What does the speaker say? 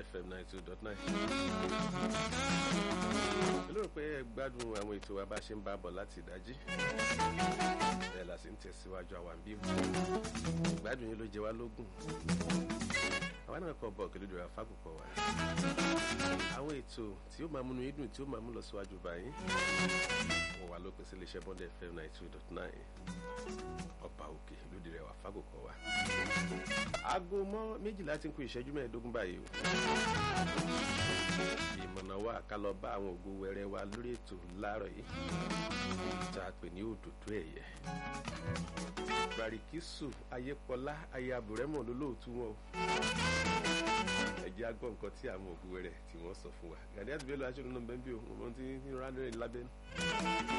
fm ninety two dot nine. olóòrò pé ẹ gbádùn àwọn ètò wa bá ṣe ń bá bọ̀ láti ìdájí bẹ́ẹ̀ la sì ń tẹ̀síwájú àwọn àbí ìgbádùn yín ló jẹ wá lógún àwa náà kọ bọ̀ kìlódé ra fákòkò wa àwọn ètò tí ó máa múnú yín dùn tí ó máa mú lọ síwájú báyìí wọ́n wà lópin sí iléeṣẹ́ bond fm ninety two dot nine ọba òkè lóde rẹwà fákòkò wa aago mọ́ méjìlá ti ń kú ìṣẹ́jú mẹ́ẹ̀ẹ́dógún báyìí o ìmọ̀nà wa ká lọ bá àwọn ògo wẹrẹ wa lórí ètò láàárọ̀ yìí tá a pè ní òdòdó ẹ̀yẹ barikisu ayépọlá ayabùrẹ́mọ̀ lólóòtú wọn o ẹ̀jẹ̀ agbọ́n nǹkan tí àwọn ògo wẹrẹ tí wọ́n sọ fún wa gàdí àti bẹ́ẹ̀ lọ aṣọ ìnú bẹ́ẹ̀ bí o mo ti ń rán ní lábẹ́